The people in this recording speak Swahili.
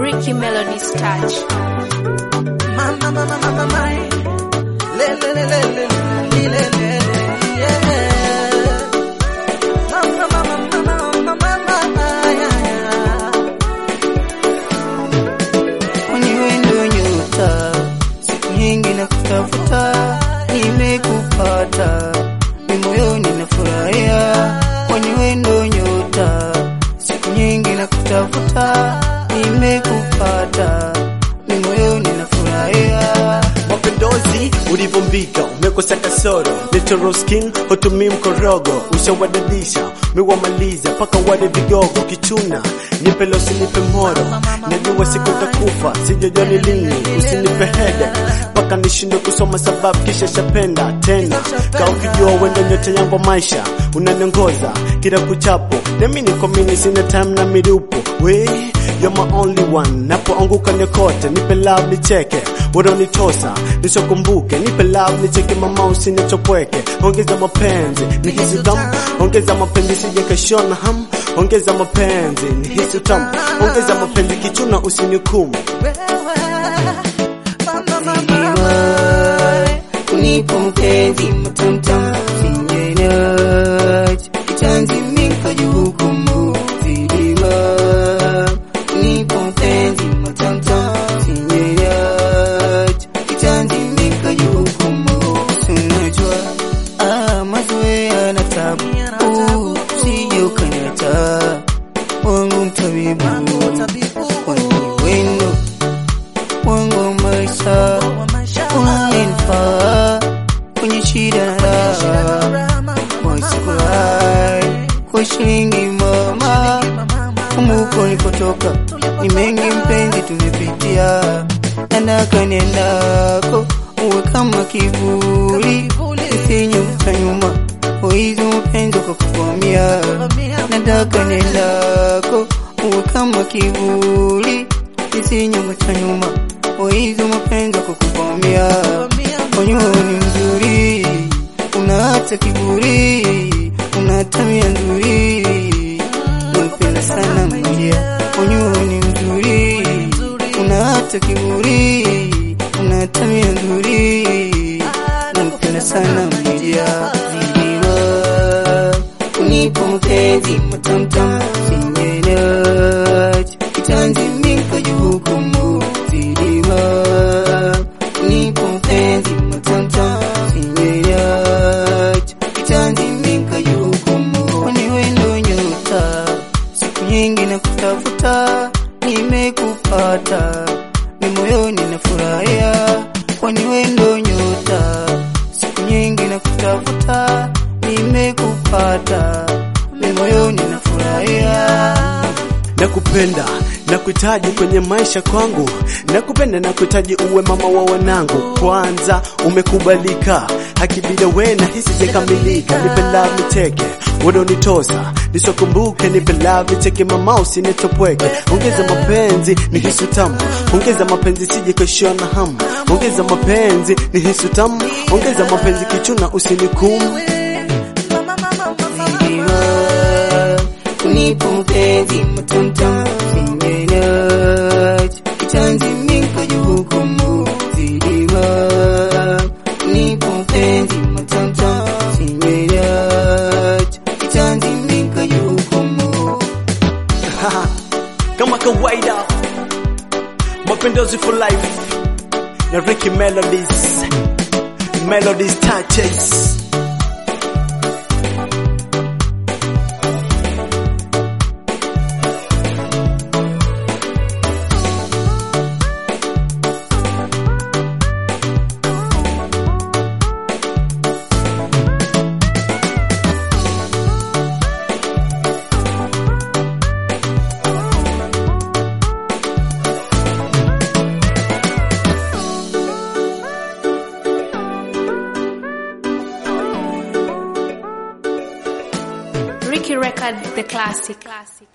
Ricky Melody's touch. Mama, mama, mama, mama, le, le, le, le, le, le, le, le, yeah. Mama, mama, mama, mama, mama, yeah, yeah. Kwani wewe ndio nyota, siku nyingi na kutafuta, nimekupata, ni moyoni nafurahia. Kwani wewe ndio nyota, siku nyingi na kutafuta, nimekupata, ni moyoni nafurahia. Mapinduzi ulivyombika umekosa kasoro Natural skin hutumii mkorogo ushawadadisha mewamaliza paka wale vigogo kichuna nipe losi nipe moro najua siku takufa sijajua ni lini usinipe hede paka nishinde kusoma sababu kisha shapenda tena ka ukijua wendo nyote yangu maisha unaniongoza kila kuchapo nami niko mini sina time na mirupo we You're my only one, napoanguka nikote, nipe love nicheke, unanitosa nisokumbuke, nipe love nicheke, mama usinichopweke, ongeza mapenzi nihisi tamu, ongeza mapenzi sije kashona ham, ongeza mapenzi nihisi tamu, ongeza mapenzi kichuna usinihukumu. Unipo mpenzi mtamtam singenach kitanzi minka jukumu zidima Unipo mpenzi mtamtam singenach kitanzi minka jukumu Unajua ah mazoea na tabu uh, sije ukaniacha wangu mtabibu kwani wendo wangu wa maisha unanifaa kwenye shida na raha wasikurai kwa shilingi mama kumbuko nilipotoka ni mengi mpenzi tumepitia nandaka niendako uwe kama kivuli isinyuta nyuma uizi mpenzi ukakuvamia nataka niendako uwe kama kivuli isinyuta nyuma uizi mapenzi ukakuvamia Onyo ni mzuri, una hata kiburi, una tabia nzuri, nampenda sana mmoja. Onyo ni mzuri, una hata kiburi, una tabia nzuri, nampenda sana mmoja. Zidima, unipo mpenzi matamtam, singenach, kitanzi minka jukumu, zidima, unipo mpenzi matamtam, singenach, kitanzi minka jukumu. Kwani wewe ndio nyota, siku nyingi na kutafuta, nimekupata, ni moyoni nafurahia. Kwani wewe ndio nyota, siku nyingi na kutafuta, nimekupata, ni moyoni nafurahia. nakupenda nakuhitaji kwenye maisha kwangu nakupenda nakuhitaji uwe mama wa wanangu kwanza umekubalika hakibida we na hisi jekamilika nipe love nicheke unanitosa nisokumbuke nipe love nicheke mama usinitopweke ongeza mapenzi ni hisu tamu ongeza mapenzi sije kashona hamu ongeza mapenzi ni hisu tamu ongeza mapenzi kichuna usinikumu Zidima, unipo mpenzi mtamtam, singenach, kitanzi minka jukumu. Zidima, unipo mpenzi mtamtam, singenach, kitanzi minka jukumu. kama kawaida mapendozi for life na Ricky Melodies Melodies touches Ricky Record, the classic.